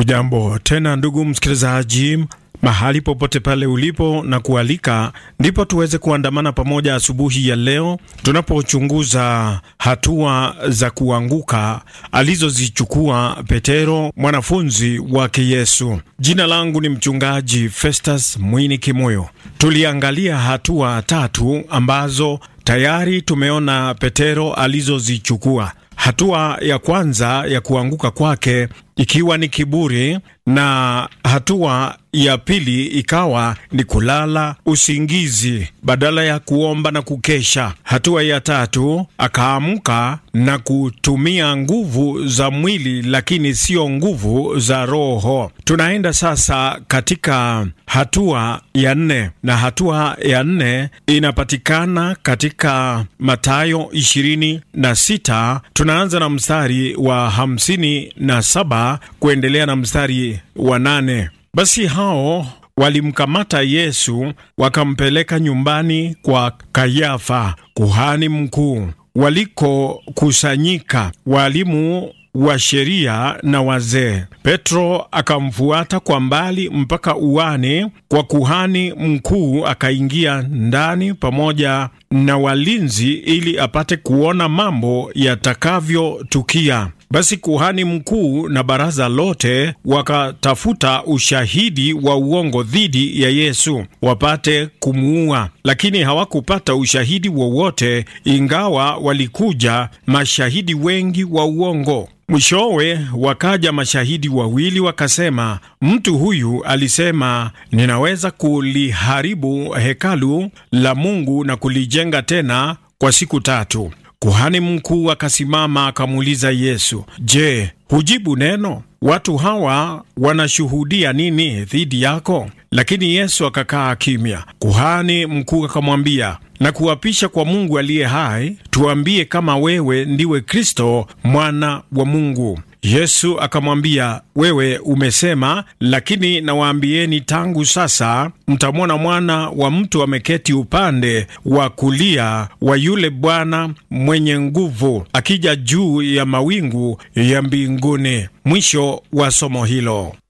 Hujambo tena ndugu msikilizaji, mahali popote pale ulipo, na kualika ndipo tuweze kuandamana pamoja asubuhi ya leo tunapochunguza hatua za kuanguka alizozichukua Petero, mwanafunzi wake Yesu. Jina langu ni mchungaji Festus Mwini Kimoyo. Tuliangalia hatua tatu ambazo tayari tumeona Petero alizozichukua. Hatua ya kwanza ya kuanguka kwake ikiwa ni kiburi, na hatua ya pili ikawa ni kulala usingizi badala ya kuomba na kukesha. Hatua ya tatu akaamka na kutumia nguvu za mwili, lakini sio nguvu za roho. Tunaenda sasa katika hatua ya nne, na hatua ya nne inapatikana katika Mathayo ishirini na sita. Tunaanza na mstari wa hamsini na saba kuendelea na mstari wa nane. Basi hao walimkamata Yesu wakampeleka nyumbani kwa Kayafa kuhani mkuu, walikokusanyika walimu wa sheria na wazee. Petro akamfuata kwa mbali mpaka uani kwa kuhani mkuu, akaingia ndani pamoja na walinzi ili apate kuona mambo yatakavyotukia. Basi kuhani mkuu na baraza lote wakatafuta ushahidi wa uongo dhidi ya Yesu wapate kumuua, lakini hawakupata ushahidi wowote, ingawa walikuja mashahidi wengi wa uongo. Mwishowe wakaja mashahidi wawili wakasema, mtu huyu alisema, ninaweza kuliharibu hekalu la Mungu na kulijenga tena kwa siku tatu. Kuhani mkuu akasimama akamuuliza Yesu, Je, hujibu neno? Watu hawa wanashuhudia nini dhidi yako? Lakini Yesu akakaa kimya. Kuhani mkuu akamwambia, na kuapisha kwa Mungu aliye hai, tuambie kama wewe ndiwe Kristo mwana wa Mungu. Yesu akamwambia, wewe umesema, lakini nawaambieni, tangu sasa mtamwona Mwana wa Mtu ameketi upande wa kulia wa yule Bwana mwenye nguvu, akija juu ya mawingu ya mbinguni. Mwisho wa somo hilo.